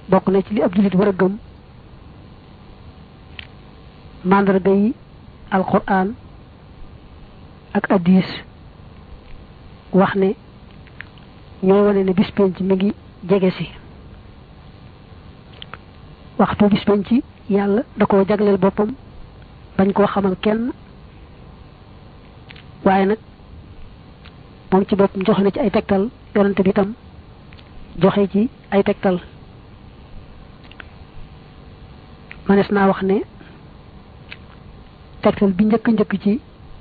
bokk na ci li ab jullit war a gëm màndarga yi alquran ak addis wax ne ñoo wane ne bis penc mi ngi jege si waxtu bis penc yàlla da koo jagleel boppam bañ koo xamal kenn waaye nag moom ci boppam joxe na ci ay tegtal yonante bi tam joxe ci ay tegtal manes naa wax ne tegtal bi njëkk njëkk ci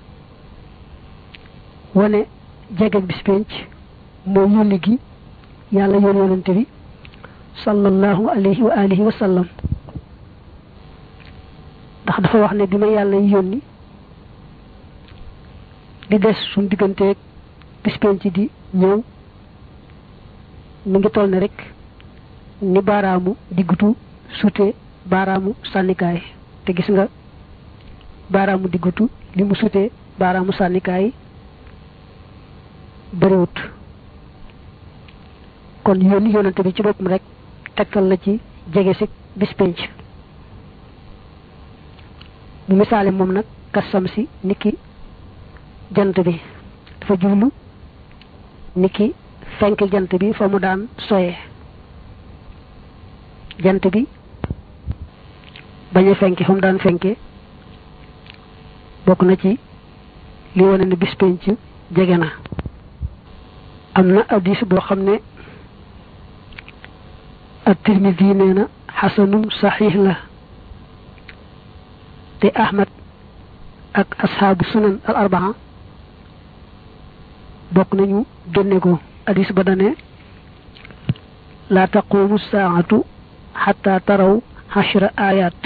wane jege bis penc mooy yónni gi yàlla yoon yonante bi sallallahu alayhi wa alihi wa sallam ndax dafa wax ne bi ma yàlla yónni di des suñ digganteeg bis penc di ñëw mi ngi toll ne rek ni baaraamu diggutu sute baaraamu sànnikaay te gis nga baaraamu diggutu li mu sute baaraamu sànnikaay bariwut kon yónni yónnante bi ci boppam rek tegtal la ci jege si bis penc mu misaale moom nag kasam si niki jant bi dafa jublu niki fenk jant bi fa mu daan soye jant bi bañ a fenke fa mu daan fenke bokk na ci li wane ne bis penc jege na am na addis boo xam ne at-Tirmidhi nee na xasanum saxiix la te Ahmad ak asxaabu sunan al arbaa bokk nañu génne ko addis ba dane laa taqumu saatu xata taraw xashra ayat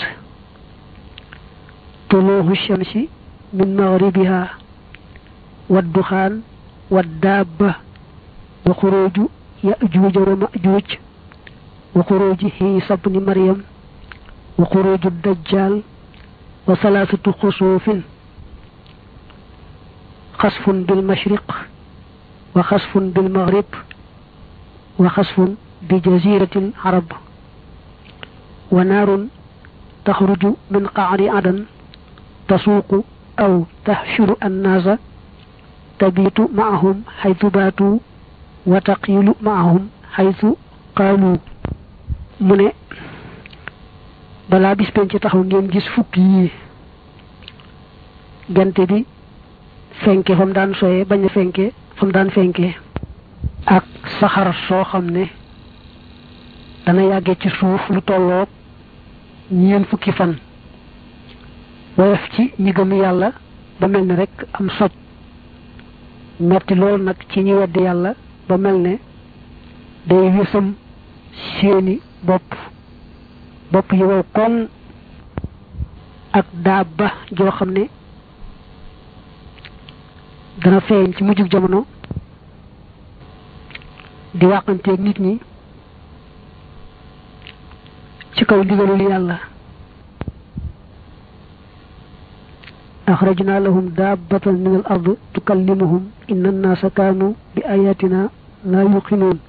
tuluuhu shamsi min maghribiha wadduxaan waddaaba wa xuruuju yajuuja wa majuuj wa xuruuji xiisa bni maryam wa xuruuju dajjal wa salaasatu xusuufin xasfun bil mashriq wa xasfun bil maghrib wa xasfun bi jaziratil arab wa naarun taxruju min qaari adan tasuuqu aw taxshuru annaasa tabiitu maahum xaytu baatu wa taqiilu maahum xaytu qaalu mu ne balaa bis penc taxaw ngeen gis fukk yii jant bi fenke fa mu daan soye bañ a fenke fa mu daan fenke ak saxar soo xam ne dana yàgge ci suuf lu tolloog ñeen fukki fan woyof ci ñi gëm yàlla ba mel ne rek am soj metti lool nag ci ñi weddi yàlla ba mel ne day wisam seeni bopp bopp yi wow koŋ ak daaba joo xam ne dana feeñ ci mujjug jamono di wàqanteeg nit ñi ci kaw ndigalul yàlla axrajna lahum daabatan min al ard tukallimuhum inna annaasa kaanu bi ayatina laa yuqinuun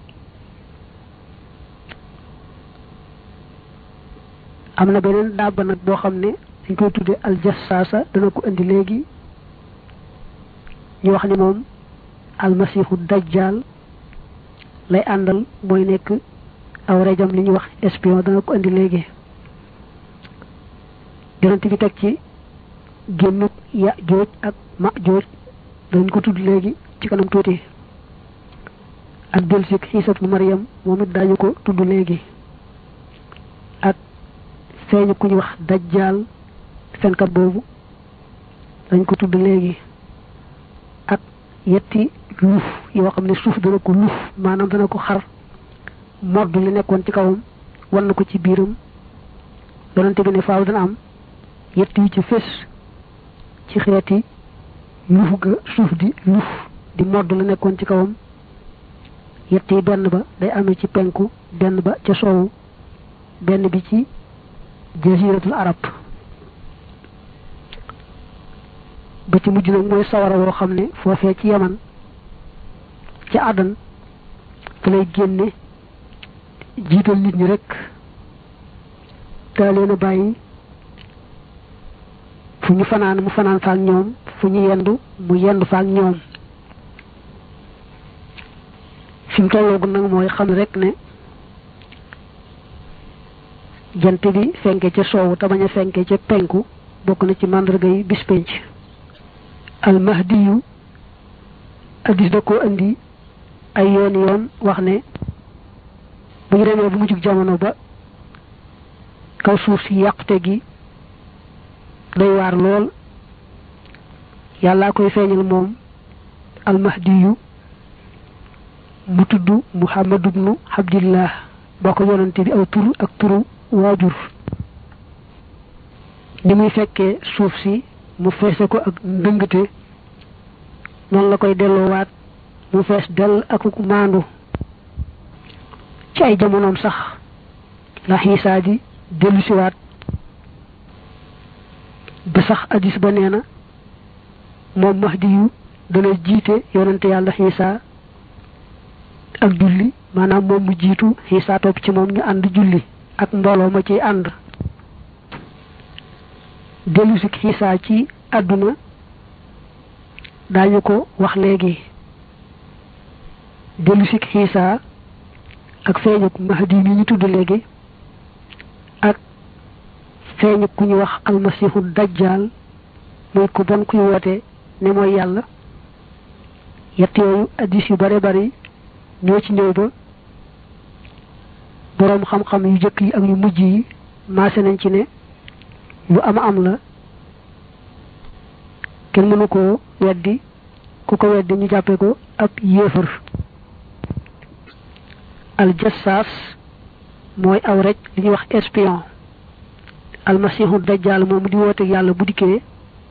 am na beneen daaba nag boo xam ne dañ koy tudde aljassaasa dana ko indi léegi ñu wax ni moom almasiixu dajjal lay àndal mooy nekk aw rejam li ñuy wax espion dana ko indi léegi yonent bi teg ci génnuk ya jooj ak ma jooj dañ ko tudd léegi ci kanam tuuti ak delsik xiisat bu Maryam moom it daañu ko tudd léegi ak feeñu ku ñu wax dajjaal fenkat boobu dañ ko tudd léegi ak yetti luuf yoo xam ne suuf dana ko luuf maanaam dana ko xar modd li nekkoon ci kawam wan na ko ci biiram yonente bi ne faaw dana am yett yu ci fés ci xeeti luuf ga suuf di luuf di modd la nekkoon ci kawam yett yi benn ba day amee ci penku benn ba ca soowu benn bi ci jaziratul arab ba ci mujj nag mooy sawara woo xam ne foofee ci yaman ci àddan fa lay génne jiital nit ñi rek daa leen a bàyyi fu ñu fanaan mu fanaan faak ñoom fu ñu yendu mu yendu faak ñoom fi mu tolloogu nag mooy xam rek ne jant bi fenke ca soowu te bañ a fenke ca penku bokk na ci màndarga yi bis penc almahdiyu addis da koo indi ay yoon yoon wax ne bu ñu demee bu mu jug jamono ba kaw suuf si yàqute gi day waar lool yàllaa koy feeñal moom almahdiyu mu tudd muhammad ibnu abdillah boo ko yonante bi aw tur ak turu waajur ni muy fekkee suuf si mu feese ko ak ndëngte noonu la koy delloowaat mu fees dell ak maandu ci ay jamonoom sax la xiisaa di dellu siwaat ba sax addis ba nee na moom mahdi yu dana jiite yonante yàlla xiisaa ak julli maanaam moom mu jiitu xiisaa topp ci moom ñu ànd julli ak mbooloo ma ciy ànd dellu si xiisaa ci àdduna daañu ko wax léegi dellu si xiisaa ak feeñuk mahdi mi ñu tudd léegi ak feeñuk ku ñu wax almasihu dajjal muy ku bon kuy woote ne mooy yàlla yett yooyu addis yu bare bari ñoo ci ñëw ba boroom xam-xam yu jëkk yi ak yu mujj yi maase nañ ci ne lu ama am la kenn mënu koo weddi ku ko weddi ñu jàppe ko ab yéefar aljassaas mooy aw rek li ñuy wax espion almasihu dajjal moom di woote yàlla bu dikkee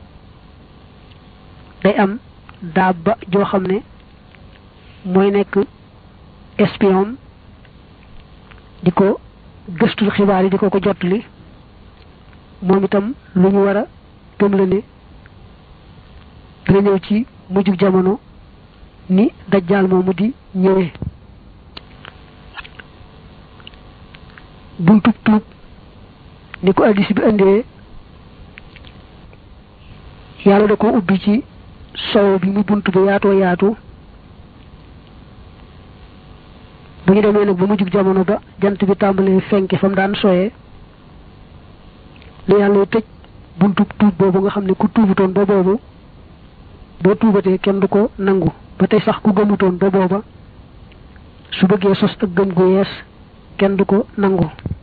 day am daaba joo xam ne mooy nekk espion di ko gëstul xibaar yi di ko ko jottali moom itam lu ñu war a gëm la ne dina ñëw ci mujjug jamono ni dajjaal moomu di ñëwee buntub tuub ni ko addis bi indee yàlla da ko ubbi ci sow bi mu bunt bi yaatoo yaatu bu ñu demee nag ba mujjug jamono ba jant bi tàmbalee fenke fa mu daan soyee li yàlla tëj buntub tuub boobu nga xam ne ku tuubutoon ba boobu boo tuubatee kenn du ko nangu ba tey sax ku gëmutoon ba booba su bëggee sos ak gëm gu yees kenn du ko nangu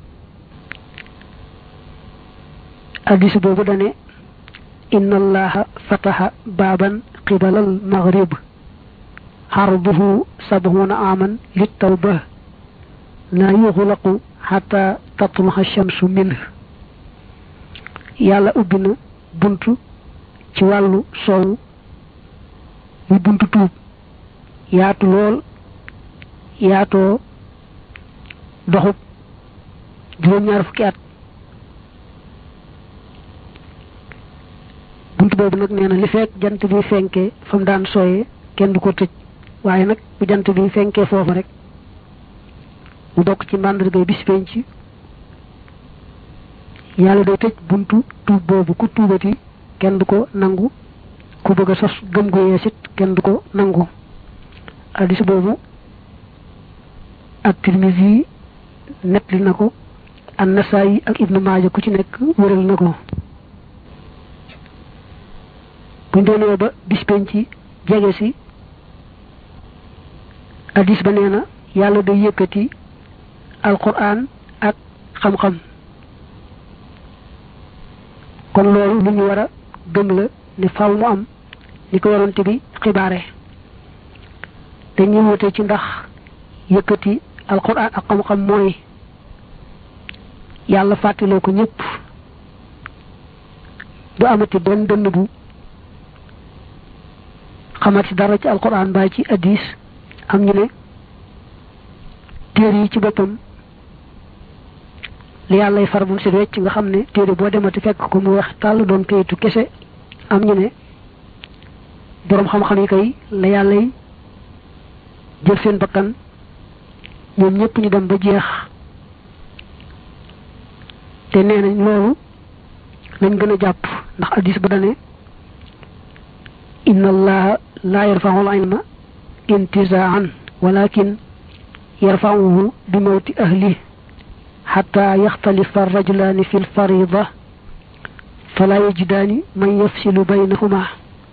addis boobu dane inna allaha fataha baaban qibalal maghrib xarduhu sabhuna aman lit tawba la yuxlaqu xata tatluxa shamsu minh yàlla ubbi na buntu ci wàllu soowu muy buntu tuub yaatu lool yaatoo doxub juróom-ñaar fukki at buntu boobu nag nee na li fekk jant bi fenkee fa mu daan sooyee kenn du ko tëj waaye nag bu jant bi fenkee foofu rek mu bokk ci màndargay bis penc yàlla day tëj buntu tuub boobu ku tuubati kenn du ko nangu ku bëgg a sos gëm gu yeesit kenn du ko nangu addis boobu ak tirmisi nettali na ko an nasaayi ak ibnu maaja ku ci nekk wëral na ko buñ doonee ba bis penc jege si addis ba nee na yàlla day yëkkati alquran ak xam-xam kon loolu lu ñu war a gëm la ne faw mu am ni ko yonante bi xibaare dañuy wute ci ndax yëkkati alquran ak xam-xam mooy yàlla fàttaloo ko ñëpp du amati benn dënn bu xamati dara ci alquran mbaa ci addis am ñu ne téere yi ci boppam li yàllay far bum si wecc nga xam ne téere boo demati fekk ko mu wax tàll doon kayitu kese am ñu ne boroom xam-xam yi kay la yàllay jël seen bakkan ñoom ñëpp ñu dem ba jeex te nee nañ loolu lañ gën a jàpp ndax addis ba dane inna allaha la yarfa'u al ilma intizaan walakin yarfa'uhu bi mawti ahli hatta yaxtalifa arrajulaani fi lfarida fala yajidaani man yafsilu baynahuma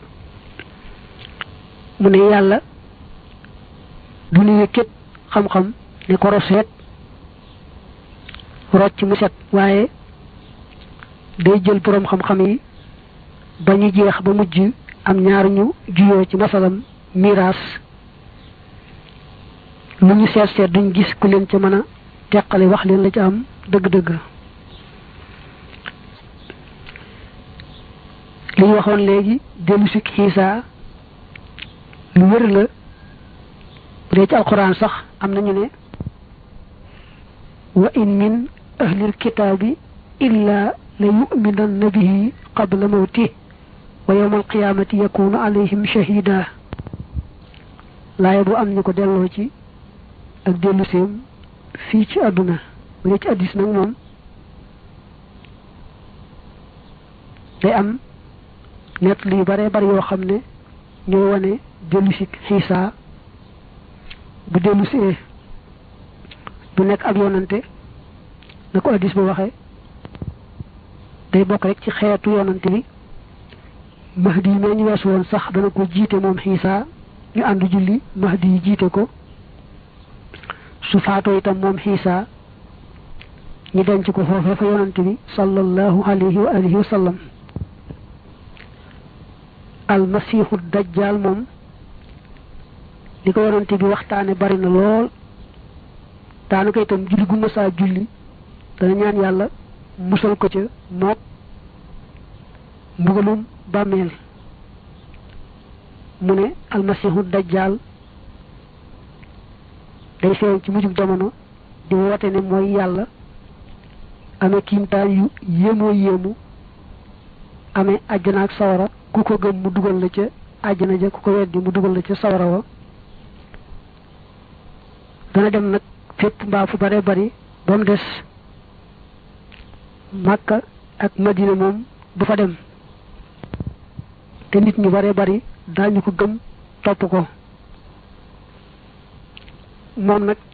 mu ne yàlla du nu yëkkat xam-xam ne ko roseet rocc mu set waaye day jël boroom xam-xam yi ba ñu jeex ba mujj am ñaar ñu juyoo ci masalam miraas lu ñu seet seet duñ gis ku leen ca mën a teqale wax leen la ca am dëgg-dëgg li ñu waxoon léegi dellu si xiisa lu wér la bu dee ci alquran sax am nañu ne wa in min ahlil kitaabi illa la yuminanna bihi qabla mawti wa yawma alqiyamati yakunu alayhim shahida laaya bu am ñu ko delloo ci ak dellu seem fii ci àdduna bu dee ci addis nag moom day am nett li bare bari yoo xam ne ñoo wane dellu si xiisa bu dellu see du nekk ab yonante na ko addis ba waxee day bokk rek ci xeetu yonante bi mahdi yi mee ñu weesu woon sax dana ko jiite moom xiisa ñu àndu julli mahdi yi jiite ko su faatoo itam moom xiisa ñu denc ko foofee fa yonante bi sallallahu alayhi wa alihi wa sallam almasiixu dajjal moom li ko yonante bi waxtaane bari na lool daanaka itam julli gu mësaa julli dana ñaan yàlla musal ko ca mook mbugalum bàmmeel mu ne almasiixu dajjal day feeñ ci mujjug jamono di woote ne mooy yàlla amee kiimtaan yu yéemoo yéemu amee àjjana ak sawara ku ko gëm mu dugal la ca àjjana ja ku ko weddi mu dugal la ca sawara wa dana dem nag fépp mbaa fu bare bari ba mu des Makka ak Madina moom du fa dem te nit ñu bare bari daañu ko gëm topp ko moom nag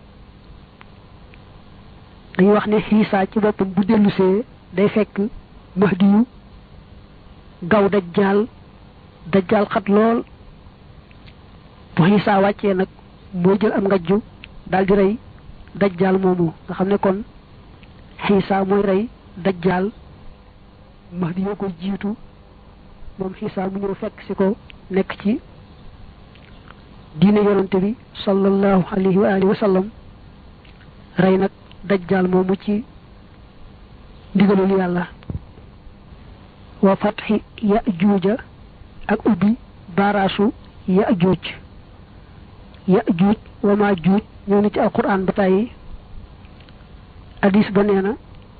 dañuy wax ne xiisaa ci boppam bu dellusee day fekk mahdi yu gaw dajjaal dajjaal xat lool bu xiisaa wàccee nag moo jël am ngajju daal di rey dajjaal moomu nga xam ne kon xiisaa mooy rey dajjaal mahdi yoo koy jiitu moom xiisaa mu ñëw fekk si ko nekk ci diine yonante bi sallallahu alayhi wa alihi wa sallam rey nag dajjaal moomu ci ndigalul yàlla wa fatxi ya juuja ak ubbi baaraasu ya juuj ya juuj wa maa juuj ñëw na ci alquran ba tàyyi hadis ba nee na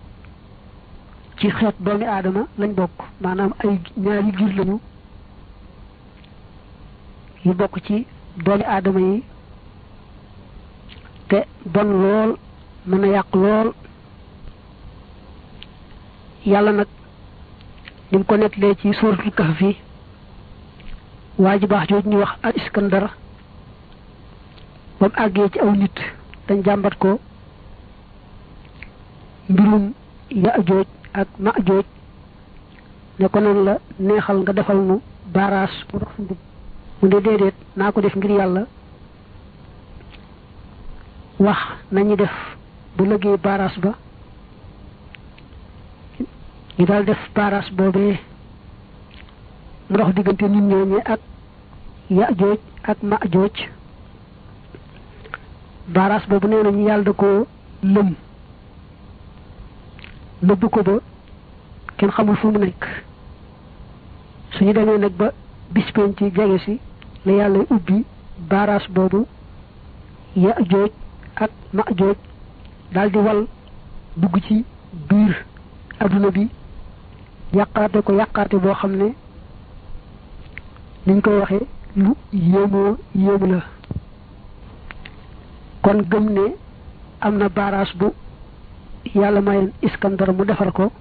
ci xeet doomi aadama lañ bokk maanaam ay ñaari giir lañu yu bokk ci doomi aadama yi te bon lool mën a yàq lool yàlla nag ni mu ko nettalee ci suuratul kahfi waa ji baax jooju ñuy wax al iskandar ba mu àggee ci aw nit dañ jàmbat ko mbirum yaajooj ak maajooj ne ko noonu la neexal nga defal nu baaraas mu dox suñu mu ne déedéet naa ko def ngir yàlla wax nañu def bu lëggee baaraas ba ñu daal def baaraas boobee mu dox diggante nit ñooñee ak yaajooj ak maajooj baaraas boobu nee nañu yàlla da ko lëm nëbb ko ba kenn xamul fu mu nekk suñu demee nag ba bis penc ci jege si la yàlla ubbi baaraas boobu ya jooj ak ma jooj daal di wal dugg ci biir adduna bi yàqaate ko yàqaate boo xam ne niñ koy waxee lu yéemoo yéemu la kon gëm ne am na baaraas bu yàlla mayoon iskandar mu defar ko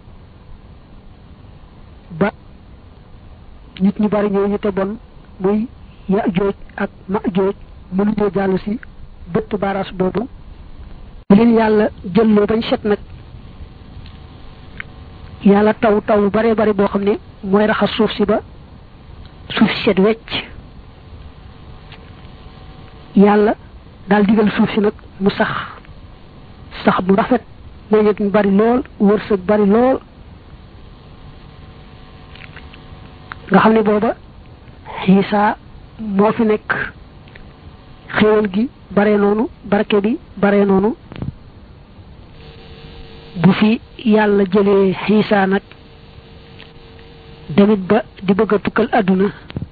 ba nit ñu bari ñoo ñu te bon muy ya jooj ak ma jooj mënuñoo jàll si bëtt baaraas boobu bu leen yàlla jëlloo bañ set nag yàlla taw taw lu bare bari boo xam ne mooy raxas suuf si ba suuf si set wecc yàlla daal digal suuf si nag mu sax sax bu rafet meññet mu bari lool wërsëg bari lool nga xam ne booba xiisa moo fi nekk xéwal gi bare noonu barke bi bare noonu bu fi yàlla jëlee xiisa nag demit ba di bëgg a tukkal àdduna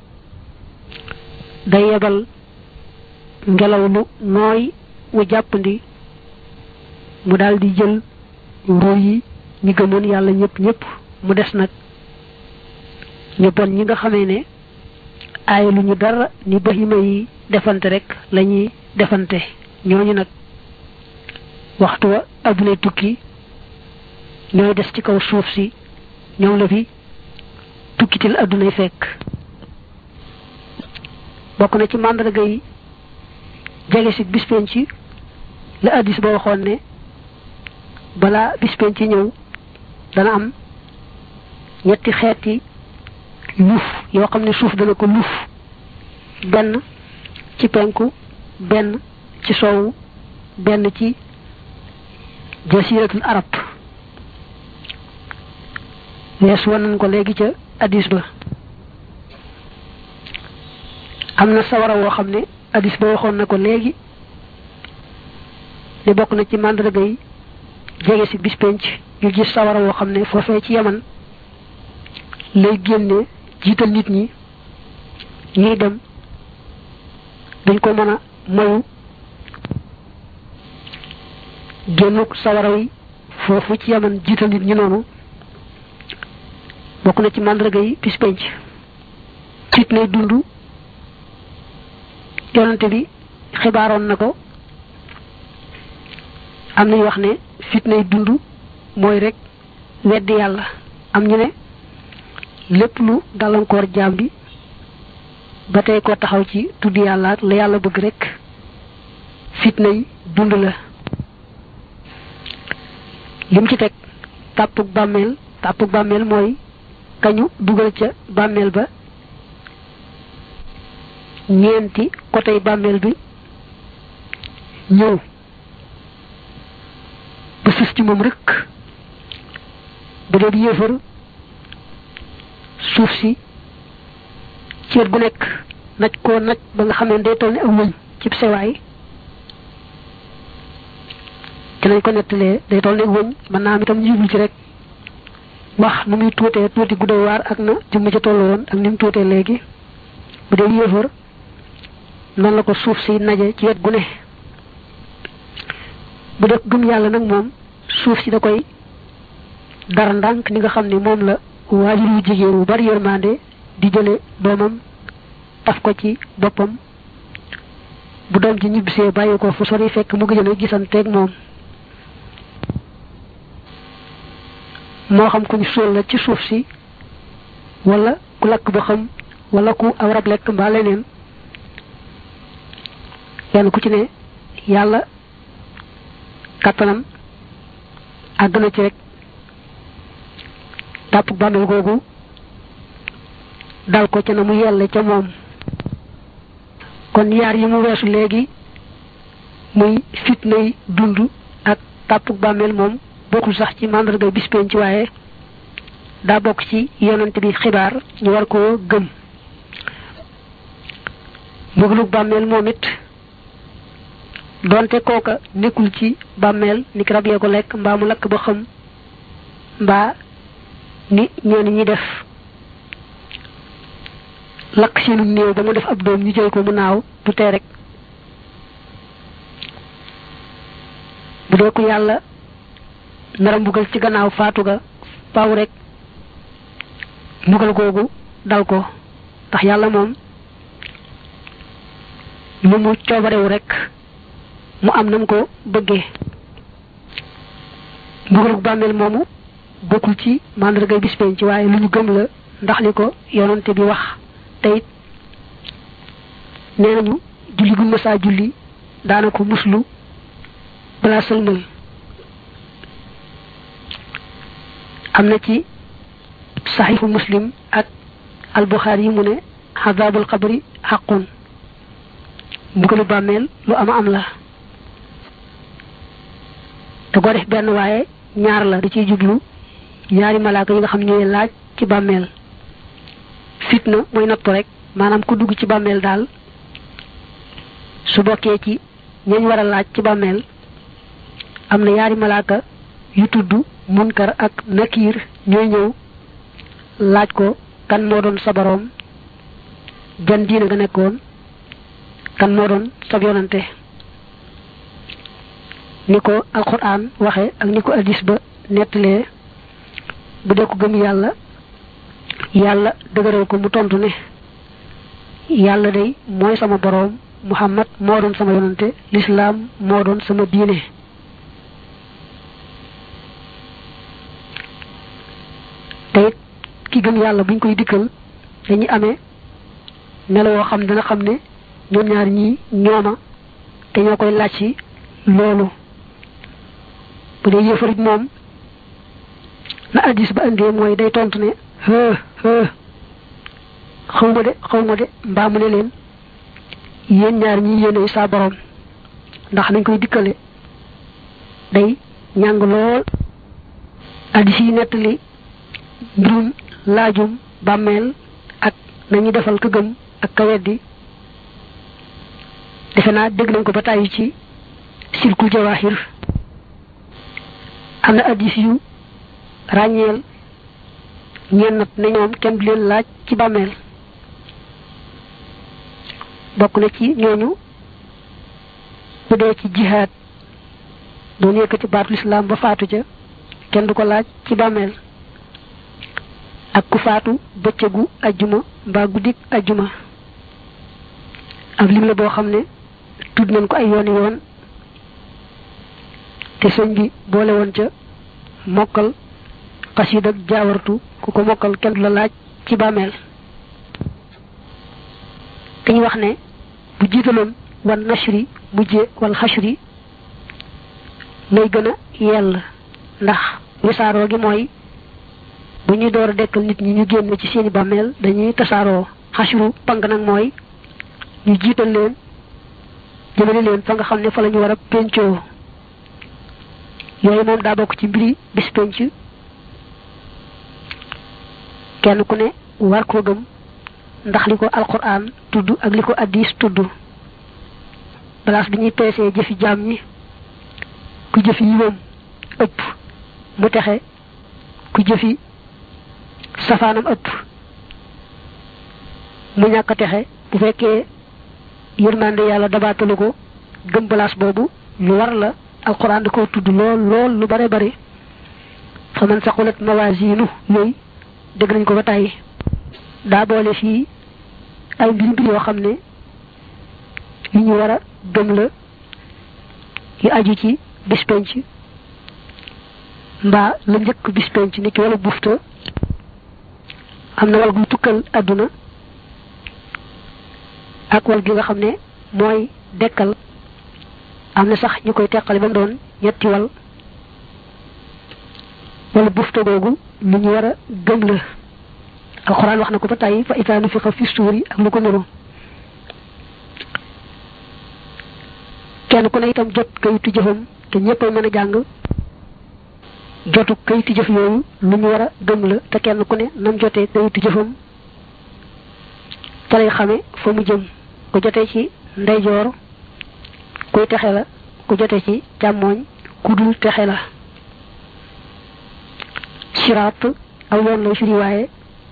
day yebal ngelaw lu nooy wu jàppandi mu daal di jël ruuy yi ñi gëmoon yàlla ñëpp ñëpp mu des nag ñu bon ñi nga xamee ne aay lu ñu dara ni bahima yi defante rek lañuy defante ñooñu nag waxtu wa adduna tukki ñooy des ci kaw suuf si ñoom la fi tukkitil addunay fekk bokk na ci màndarga yi jege si bis penc ci la addis ba waxoon ne balaa bis penc ci ñëw dana am ñetti xeeti luuf yoo xam ne suuf dana ko luuf benn ci penku benn ci soowu benn ci jasiratul arab wees wan nañ ko léegi ca addis ba am na sawara woo xam ne addis ba waxoon na ko léegi ne bokk na ci màndarga yi jege si bis penc ñu gis sawara woo xam ne foofee ci yaman lay génne jiital nit ñi ñuy dem dañ ko mën a mayu génnuk sawara yi foofu ci yaman jiital nit ñi noonu bokk na ci màndarga yi bis penc fit nay dund yonante bi xibaaroon na ko am nañu wax ne fitnay dund mooy rek weddi yàlla am ñu ne lépp lu gàllankoor jaam bi ba tey ko taxaw ci tudd yàlla ak la yàlla bëgg rek fitnay dund la lim ci teg tàppug bàmmeel tàppug bàmmeel mooy kañu dugal ca bàmmeel ba ñeenti côté bàmmeel bi ñëw ba sës ci moom rek bu dee di yéefar suuf si ceet bu nekk naj koo naj ba nga xam ne day toll ni ak wëñ ci sewaay ci lañ ko nettalee day toll ni ak wëñ mën naa am itam jublu ci rek wax nu muy tuutee tuuti gudday waar ak na jëmm ca tollu woon ak ni mu tuutee léegi bu dee yéefar noonu la ko suuf si naje ci wet gu ne bu def gëm yàlla nag moom suuf si da koy dara ndànk ni nga xam ne moom la waajur wu jigéen wu bari yërmande di jële doomam taf ko ci boppam bu doom ci ñibbisee bàyyi ko fu sori fekk mu gëjën a gisanteeg moom moo xam ku ñu suul la ci suuf si wala ku lakk ba xam wala ku aw rab lekk mbaa leneen kenn ku ci ne yàlla kàttanam àgg na ci rek tàpp bàmmeel googu dal ko ca na mu yelle ca moom kon yaar yi mu weesu léegi muy fitnay dund ak tàpp bàmmeel moom bokkul sax ci màndarga bis penc ci waaye daa bokk ci yonante bi xibaar ñu war koo gëm mbugalug bàmmeel moom it donte kooka nekkul ci bàmmeel ni ki rab yee ko lekk mbaa mu lakk ba xam mbaa ni ñeen ñi def lakk seenu néew ba mu def ab doom ñu jël ko mu naaw du tee rek bu dee ko yàlla nara mbugal ci gannaaw faatu ga faaw rek mbugal googu dal ko ndax yàlla moom lu mu coobarewu rek mu am nam ko bëggee mbugalug bàmmeel moomu bokkul ci mandargay bis penc waaye lu ñu gëm la ndax li ko yonante bi wax te it nee nañu julli gu mësaa julli daana ko muslu balaa sëlmal am na ci saxiixu muslim ak albuxaari yi mu ne xadaabul xabri xaqun mbugalu bàmmeel lu ama am la da ko def benn waaye ñaar la da ciy jublu ñaari malaaka yi nga xam ñooy laaj ci bàmmeel fitna mooy nattu rek maanaam ku dugg ci bàmmeel daal su bokkee ci ñañ war a laaj ci bàmmeel am na ñaari malaaka yu tudd munkar ak nakiir ñooy ñëw laaj ko kan moo doon sa boroom jan diina nga nekkoon kan moo doon sab yonante ni ko alquran waxe ak ni ko addis ba nettalee bu dee ko gëm yàlla yàlla dëgëral ko mu tontu ne yàlla day mooy sama boroom muhammad moo doon sama yonante lislaam moo doon sama diine te it ki gëm yàlla buñ koy dikkal dañuy amee melo woo xam dana xam ne ñoom ñaar ñii ñooma te ñoo koy laaj ci loolu bu dee yëfarit moom na addis ba indee mooy day tontu ne hë hë xaw ma de xaw ma de mbaa mu ne leen yéen ñaar ñi yéenay saa borom ndax nañ koy dikkale day ñàng lool addis yi nettali mbirum laajum bàmmeel ak nañu defal ka gëm ak ka weddi defe naa dégg nañ ko ba tàyyi ci silkul jawahir am na addis yu ràññeel ñeen nat ne ñoom kenn du leen laaj ci bàmmeel bokk na ci ñooñu bu dee ci jihaad doon yëkkati baatu lislaam ba faatu ca kenn du ko laaj ci bàmmeel ak ku faatu bëccëgu ajjuma mbaa guddik ajjuma ab lim la boo xam ne tudd nañ ko ay yooni yoon te sëñ bi boole woon ca mokkal xasiid ak jaawartu ku ko mokkal kenn du la laaj ci bàmmeel dañu wax ne bu jiitaloon wan nashri mujje wal xashri lay gën a yell ndax wisaaroo gi mooy bu ñuy door a dekkal nit ñi ñu génn ci seeni bàmmeel dañuy tasaaroo xashru pang nag mooy ñu jiital leen jëmale leen fa nga xam ne fa la ñu war a pencoo yooyu moom daa bokk ci mbiri bis penc kenn ku ne war koo gëm ndax li ko alquran tudd ak li ko addis tudd place bi ñuy peesee jëfi jaam ñi ku jëfi yiwam ëpp mu texe ku jëfi safaanam ëpp mu ñàkk a texe bu fekkee yërmande yàlla dabaatalu ko gëm place boobu lu war la alquran da ko tudd lool lool lu bare bari fa man saqulat mawasinu yooyu dégg nañ ko ba tàyyi daa boole fii ay mbir mbir yoo xam ne yu ñu war a gëm la yu aju ci bis penc mbaa la njëkk bis penc ni ki wala bufta am na wal gu tukkal àdduna ak wal gi nga xam ne mooy dekkal am na sax ñu koy teqale ba mu doon ñetti wal wala bufta googu lu ñu war a gëm la alxuraan wax na ko ba tàyyi fa itaa nufixa fi suuri ak lu ko nuru kenn ku ne itam jot kayitu jëfam te ñëppay mën a jàng jotu kayitu jëf yooyu lu ñu war a gëm la te kenn ku ne nam jotee kayitu jëfam te lay xame fa mu jëm ku jotee ci ndeyjoor kuy texe la ku jote ci càmmooñ ku dul texe la siraat aw yoon lay firi waaye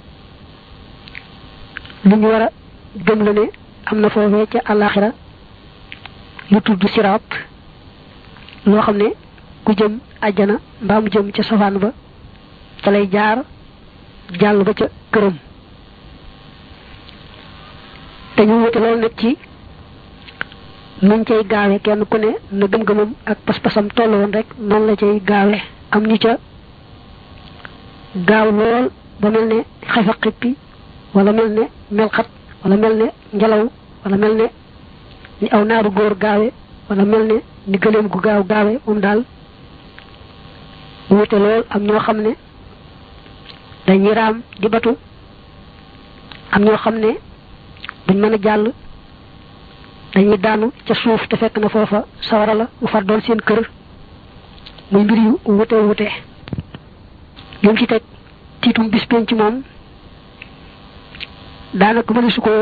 lu ñu war a gëm la ne am na foofee ca àllaaxira lu tudd siraat loo xam ne ku jëm àjjana mbaa mu jëm ca safaan ba ca lay jaar jàll ba ca këram te ñu wute loolu nag ci nuñ cay gaawe kenn ku ne na gëm-gëmam ak pas-pasam toll woon rek noonu la cay gaawe am ñu ca gaaw lool ba mel ne xefa xippi wala mel ne melxat wala mel ne ngelaw wala mel ne ni aw naaru góor gaawe wala mel ne ni gëléem gu gaaw gaawe moom daal wuute lool am ñoo xam ne dañuy raam di batu am ñoo xam ne buñ mën a jàll dañuy daanu ca suuf te fekk na foofa sawara la mu far doon seen kër muy mbir yu wute wute lim ci teg tiitum bis penc moom daanaka mëne su ko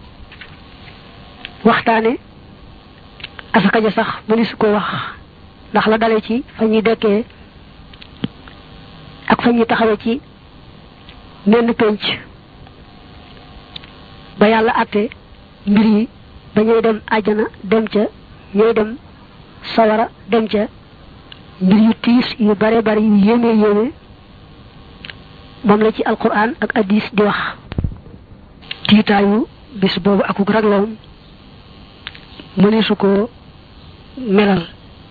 waxtaane asaka ja sax mëne su ko wax ndax la dale ci fa ñuy dekkee ak fa ñuy taxawe ci menn penc ba yàlla àtte mbir yi ba ñuy dem àjjana dem ca ñooy dem sawara dem ca mbir yu tiis yu bare bare yu yéeme yéeme moom la ci alquran ak hadis di wax tiitaayu bis boobu akuk ragloom mëneesu ko melal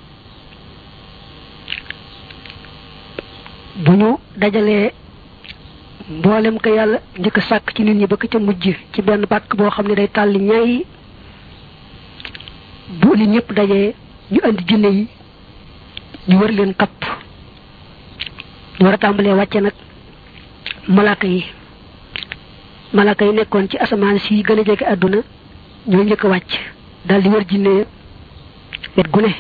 bu ñu dajalee mboolem ko yàlla njëkk sàkk ci nit ñi ba ko ca mujj ci benn pàkk boo xam ne day tàlli ñaay bu nit ñëpp dajee ñu andi jinne yi ñu wër leen kapp ñu war a tàmbalee wàcce nag malaaka yi malaaka yi nekkoon ci asamaan si gën a jege àdduna ñoo njëkk a wàcc daal di wër jinne wet gu ne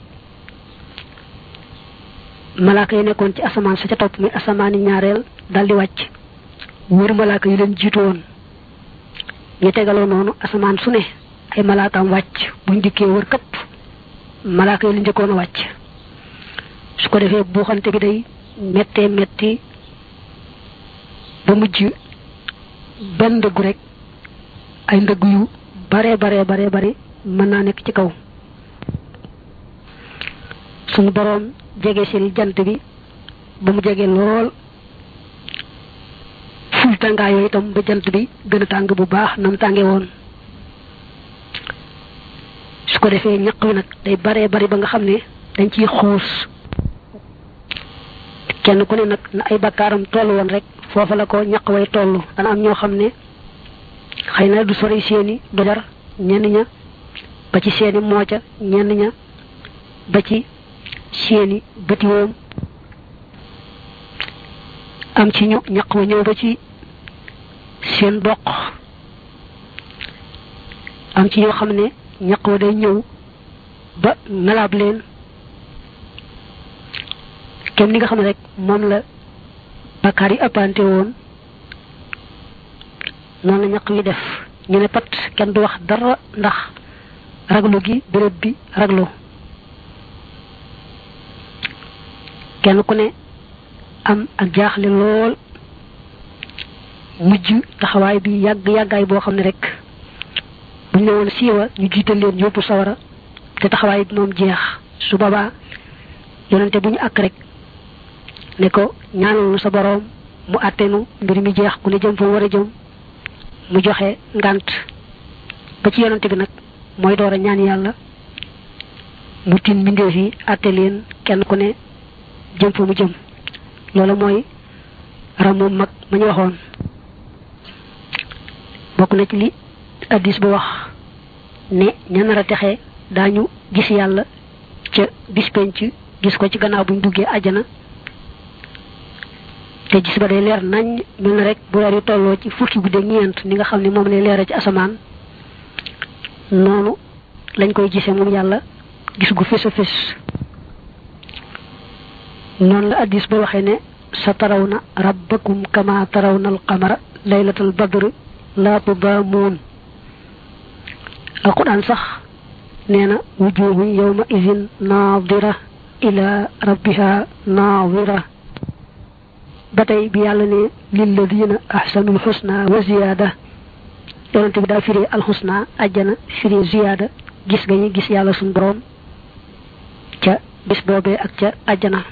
malaaka yi nekkoon ci asamaan sa ca topp muy asamaani ñaareel daal di wàcc wër malaaka yi leen jiitu woon ñu tegaloo noonu asamaan su ne ay malaakaam wàcc buñ dikkee wër këpp malaaka yi la njëkkoon a wàcc su ko defee buuxante bi day mettee metti ba mujj benn ndëggu rek ay ndëggu yu bare bare bare bare mën naa nekk ci kaw suñu boroom jege sil jant bi ba mu jege lool ful tàngaay yooyu itam ba jant bi gën a tàng bu baax nam tànge woon su ko defee ñaq wi nag day bare bari ba nga xam ne dañ ciy xuus kenn ku ne nag na ay bakkaaram toll woon rek foofa la ko ñaq way toll dana am ñoo xam ne xëy na du sori seeni dojar ñenn ña ba ci seeni mooca ñenn ña ba ci seeni bëtiwoom am ci ñu ñaq wa ñëw ba ci seen doq am ci ñoo xam ne ñaq wa day ñëw ba nalaab leen kenn ni nga xam ne rek moom la bakkaar yi ëppante woon noonu la ñaq wi def ñu ne pat kenn du wax dara ndax raglu gi béréb bi raglu kenn ku ne am ak jaaxle lool mujj taxawaay bi yàgg yàggaay boo xam ne rek buñ ne woon siiwa ñu jiital leen yóbbu sawara te taxawaay bi moom jeex su boobaa yonente bu ñu àkk rek ne ko ñaanal nu sa boroom mu àttenu mbir mi jeex ku ne jëm fa war a jëm mu joxe ngant ba ci yonente bi nag mooy door a ñaan yàlla mu tin mbindeef yi àtte leen kenn ku ne jëm fa mu jëm loolu mooy ram moom mag ma ñu waxoon bokk na ci li addis ba wax ne ña nar a texe daañu gis yàlla ca bis penc gis ko ci gannaaw buñ duggee àjjana te gis ba day leer nañ mel na rek bu weer yu tolloo ci fukki guddi ñeent ni nga xam ne moom lay leera ci asamaan noonu lañ koy gisee moom yàlla gis gu fés a fés noonu la addis ba waxee ne sa taraw na rabbakum kama taraw na alqamara laylatal badr laa tudaamuun alquran sax nee na wujuhu yawma idin naadira ila rabbiha naadira ba tey bi yàlla ne lilladina ahsanul xusna wa ziyaada yonente bi daa firi alxusna ajjana firi ziyaada gis nga ñi gis yàlla suñ boroom ca bis boobee ak ca ajjana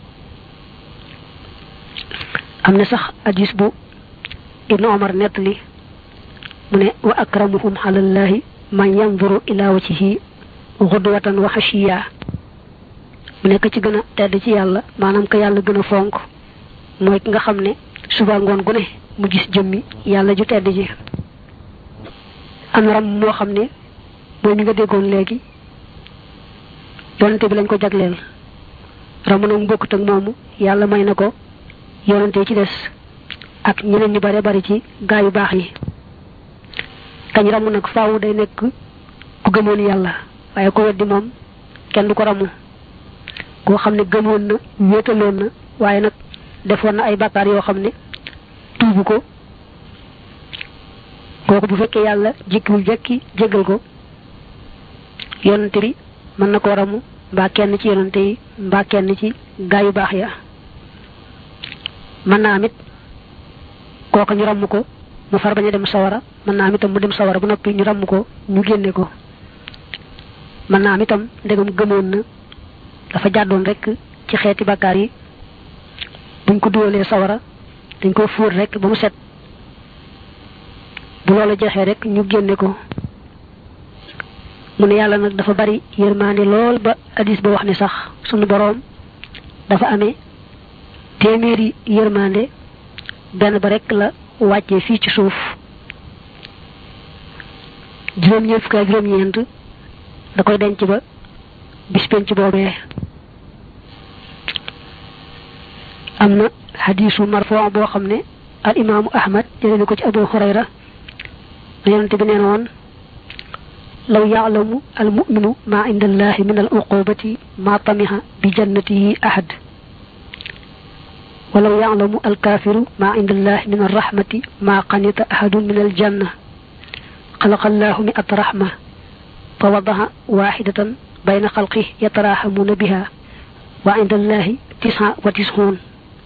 am na sax hadis bu ibnu omar nettali mu ne wa akramuhum alallahi man yanzuru ila wajhihi xudwatan wa xashiya mu nekk ci gën a tedd ci yàlla maanaam ka yàlla gën a fonk mooy ki nga xam ne suba ngoon gu ne mu gis jëmmi yàlla ju tedd ji am ram moo xam ne mooy mi nga déggoon léegi yonante bi lañ ko jagleel ramu nag bokkut ak moomu yàlla may na ko yonante ci des ak ñeneen ñu bare bari ci gaa yu baax yi kañ ramu nag faawu day nekk ku gëmoon yàlla waaye ko weddi moom kenn du ko ramu koo xam ne gëmoon na wéetaloon na waaye nag defoon na ay bàkkaar yoo xam ne tuubu ko kooku bu fekkee yàlla jekkiwul jekki jégal ko yonante bi mën na koo ramu mbaa kenn ci yonante yi mbaa kenn ci gaa yu baax ya mën naa amit kooka ñu ramm ko mu far bañ a dem sawara mën naa am itam mu dem sawara ba noppi ñu ramm ko ñu génne ko mën naa am itam ndegam gëmoon na dafa jàddoon rek ci xeeti bàkkaar yi buñ ko duwalee sawara dañ ko fóot rek ba mu set bu loola jeexee rek ñu génne ko mu ne yàlla nag dafa bari yërmaande lool ba hadis ba wax ne sax sunu boroom dafa amee téeméeri yërmaande benn ba rek la wàccee fii ci suuf juróom-ñeent fukk ak juróom-ñeent da koy denc ba bis penc boobee am na hadisu marfoo boo xam ne al imaamu ahmad jëlee na ko ci abu hurayra na yonente bi nee na woon law yaalamu al muminu ma inda allahi min al uqubati ma tamiha bi jannatihi ahad walaw yaalamu al kafiru ma inda allahi min arrahmati ma qanita ahadun min al janna xalaqa allahu mi'at rahma fa wadaha waxidatan bayna xalqi yatarahamuna biha wa inda allahi tisa wa tisxuun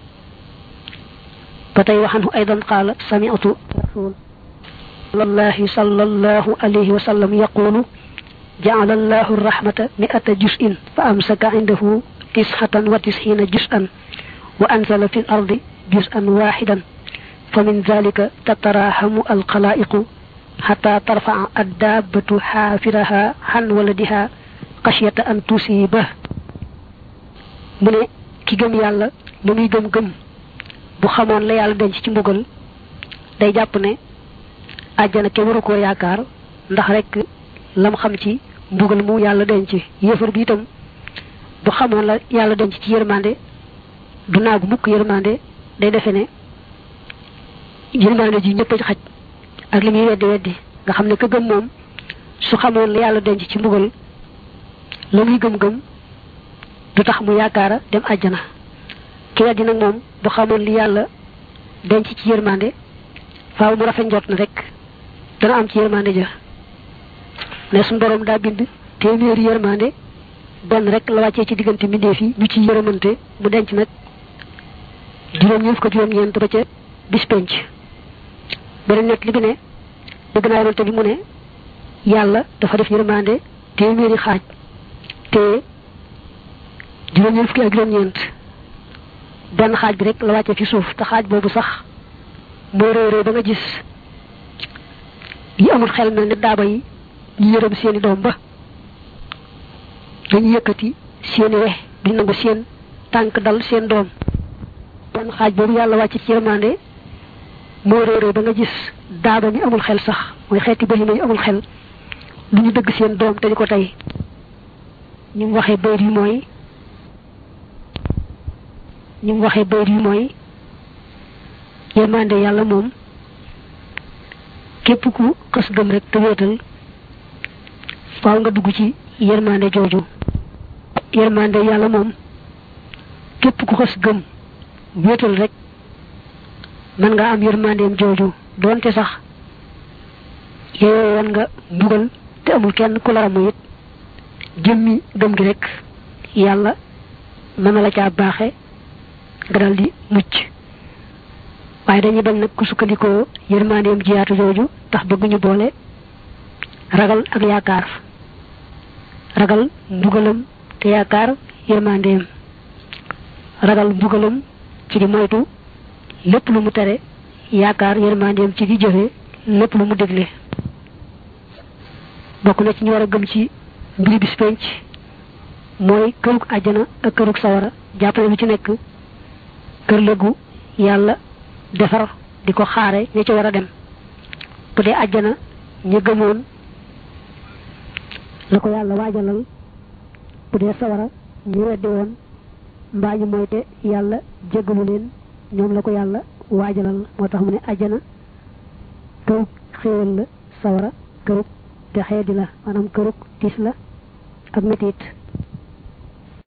ba tey waxanhu aydan qaala sami'tu rasul الله صلى الله عليه وسلم يقول جعل الله الرحمة مئة جزء فأمسك عنده تسعة وتسعين جزءا وأنزل في الأرض جزءا واحدا فمن ذلك تتراحم الخلائق حتى ترفع الدابة حافرها عن ولدها خشية أن تصيبه من كي گم يالا لمي گم گم bu xamoon la yàlla denc ci mbugal day jàpp ne àjjana ke waru koo yaakaar ndax rek lam xam ci mbugal mu yàlla denc yéefar bi itam bu xamoon la yàlla denc ci yërmande du naagu mukk yërmande day defe ne yërmande ji ñëpp a xaj ak li muy weddi weddi nga xam ne ka gëm moom su xamoon la yàlla denc ci mbugal la muy gëm-gëm du tax mu yaakaara dem àjjana ki weddi nag moom bu xamoon li yàlla denc ci yërmande faaw mu rafet njot na rek dana am ci yërmande ja ne suñu borom daa bind téeméeri yërmande benn rek la wàccee ci diggante mbindeef yi ñu ci yërëmante mu denc nag juróom ñeent ko juróom ñeent ba ca bis penc beneen net li bi ne dëgg naa yonante bi mu ne yàlla dafa def yërmande téeméeri xaaj te juróom ñeent fukki ak juróom ñeent benn xaaj bi rek la wàccee ci suuf te xaaj boobu sax mooy réy réy ba nga gis yi amul xel mel ne daaba yi ñu yërëm seeni doom ba dañu yëkkati seeni we duñ nangu seen tànk dal seen doom benn xaaj boobu yàlla wàcc ci yërmande mooy réy réy ba nga gis daaba mi amul xel sax mooy xeeti bahima yu amul xel lu ñu dëgg seen doom te di ko tey ñu mu waxee bayt yi mooy ñu mu waxee bayt yi mooy yërmande yàlla moom képp ku xës gëm rek te wéetal faaw nga dugg ci yërmande jooju yërmande yàlla moom képp ku xës gëm wéetal rek mën nga am yërmandeem jooju doonte sax yeyoo woon nga mbugal te amul kenn ku la ramu it jëmmi gëm gi rek yàlla mën na la caa baaxe nga dal di mucc waaye dañuy bañ nag ku sukkandikoo yërmandeem jiyaatu jooju tax bëgg ñu boole ragal ak yaakaar ragal mbugalam te yaakaar yërmandeem ragal mbugalam ci di moytu lépp lu mu tere yaakaar yërmandeem ci di jëfe lépp lu mu dégle bokk na ci ñu war a gëm ci mbiri bis penc mooy kërug àjjana ak kërug sawara jàppale lu ci nekk kër lëgu yàlla defar di ko xaare ña ca war a dem bu dee àjjana ñu gëmoon la ko yàlla waajalal bu dee sawara ñu weddi woon mbaa ñu moyte yàlla jéggalu leen ñoom la ko yàlla waajalal moo tax mu ne àjjana kërug xéewal la sawara kërug te xeedi la maanaam kërug tiis la ak metit